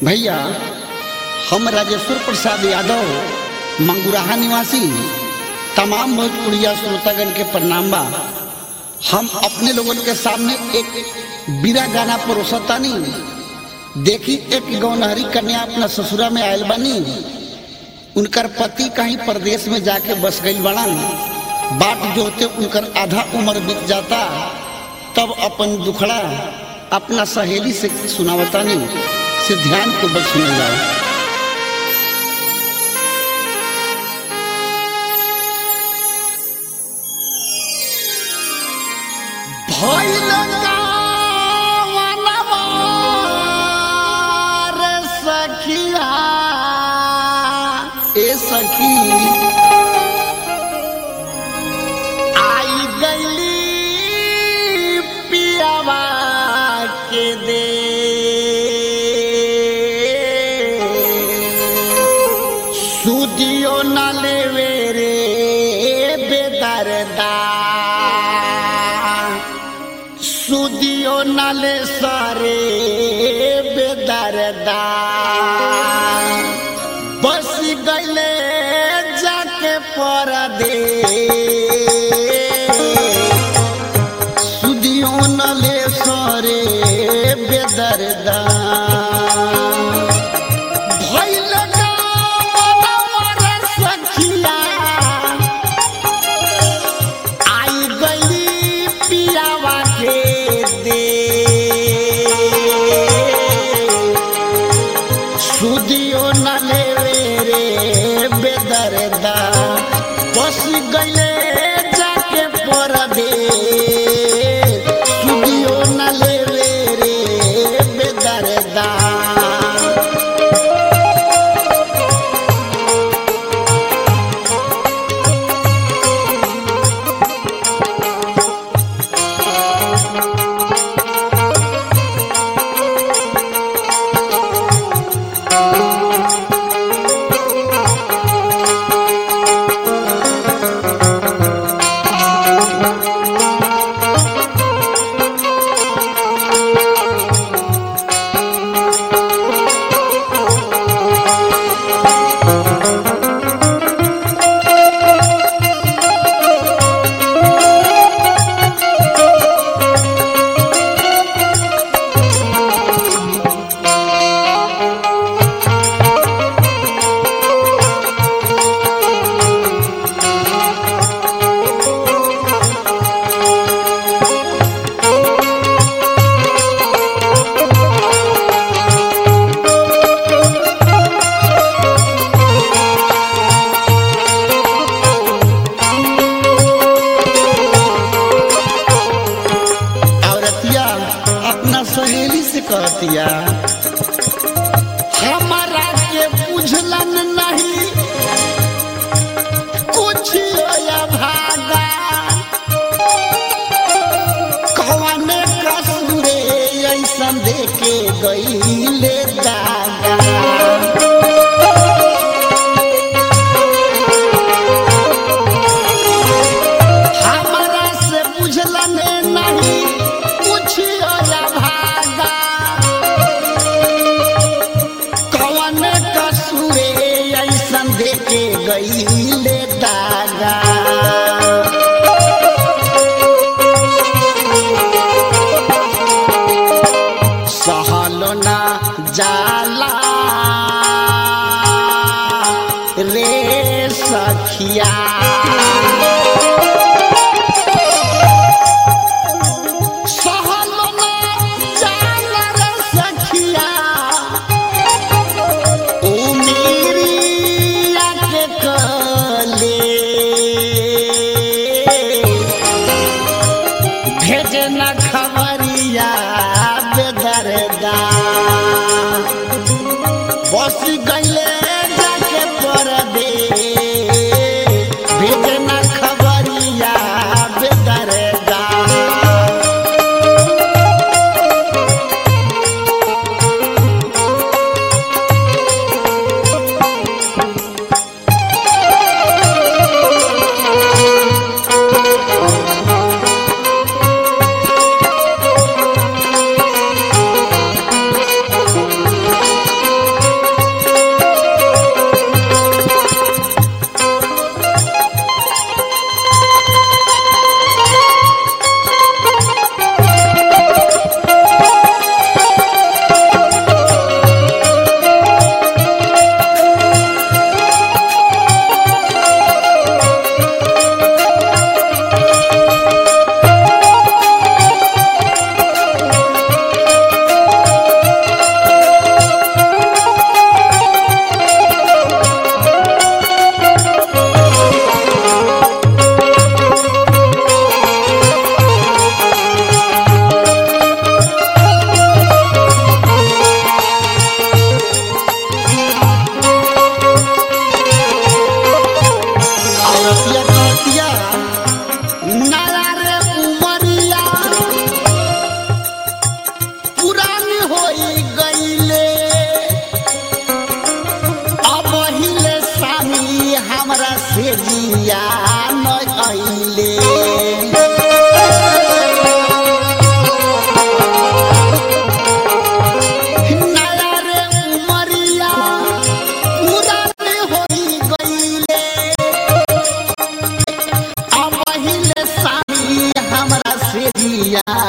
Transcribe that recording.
भैया हम राजेश्वर प्रसाद यादव मंगुराहा निवासी तमाम भोजपुरिया श्रोतागण के प्रणाम बा हम अपने लोगन के सामने एक बीरा गाना परोसतानी देखी एक गौनहरी कन्या अपना ससुरा में आयल बानी उनकर पति कहीं प्रदेश में जाके बस गई बड़न बाट जोते उनकर आधा उम्र बीत जाता तब अपन दुखड़ा अपना सहेली से सुनावतानी से ध्यान को बस सुनल जाओ भइल गावनवा रे सखिया ए सखी आई गईली पियावा के दे सुदियो न लेवे रे बेदरदा सुदियो नाले सारे बेदरदा बस गईले जाके पर दे सुदियो नाले सारे बेदरदा भइल गावनवा रे सखिया आई गई पियावा के दे सुदियो न लेवे रे बेदरदा बस गईले जाके पर दे सुदियो न लेवे रे बेदरदा औरतिया अपना सहेली से कहतिया हमारा के बुझलन नहीं कुछ या भागा कौने कसूरे ऐसन देके गईले दागा हमरा से बुझलन नहीं कुछ या भागा कौन कसूरे ऐसन देके गईले दागा सहलो ना जाला रे सखिया सहलो ना जाला रे सखिया उमीरिया के कले भेजना खबरिया बेदरदा बस गईले जाके पर दे भेजना खबरिया बेदरदा बिया